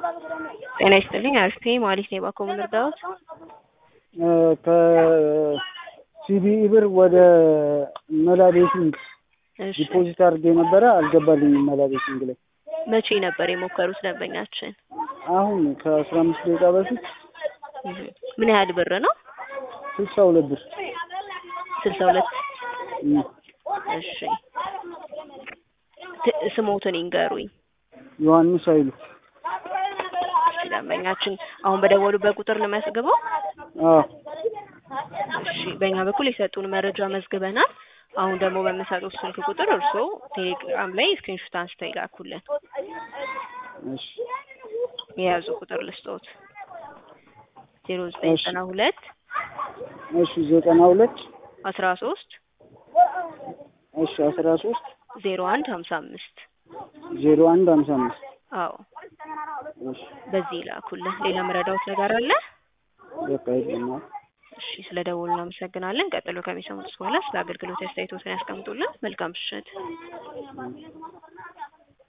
ጤና ይስጥልኝ አርፌ ማለት ነው የባኮ ምን እርዳዎት? ከሲቢኢ ብር ወደ መላ ቤቲንግ እሺ ዲፖዚት አድርጌ ነበረ አልገባልኝም። መላ ቤቲንግ ላይ መቼ ነበር የሞከሩት ደንበኛችን? አሁን ከአስራ አምስት ደቂቃ በፊት እህ ምን ያህል ብር ነው? ስልሳ ሁለት ብር ስልሳ ሁለት እም፣ እሺ ት- ስሞትን ይንገሩኝ። ዮሐንስ ኃይሉ እሺ ደንበኛችን አሁን በደወሉበት ቁጥር ልመዝግበው? አዎ እሺ በእኛ በኩል የሰጡን መረጃ መዝግበናል። አሁን ደግሞ በምሰጡት ስልክ ቁጥር እርስዎ ቴሌግራም ላይ ስክሪንሾት አንስተው ይላኩልን። እሺ የያዙ ቁጥር ልስጦት ዜሮ ዘጠኝ እሺ። ዘጠና ሁለት እሺ ዘጠና ሁለት አስራ ሶስት እሺ አስራ ሶስት ዜሮ አንድ ሀምሳ አምስት ዜሮ አንድ ሀምሳ አምስት አዎ እሺ በዚህ ይላኩልን። ሌላ መረዳዎት ነገር አለ? በቃ የለም። እሺ ስለ ደወሉ እናመሰግናለን። ቀጥሎ ከሚሰሙት በኋላ ስለ አገልግሎት አስተያየቶትን ያስቀምጡልን። መልካም ምሽት።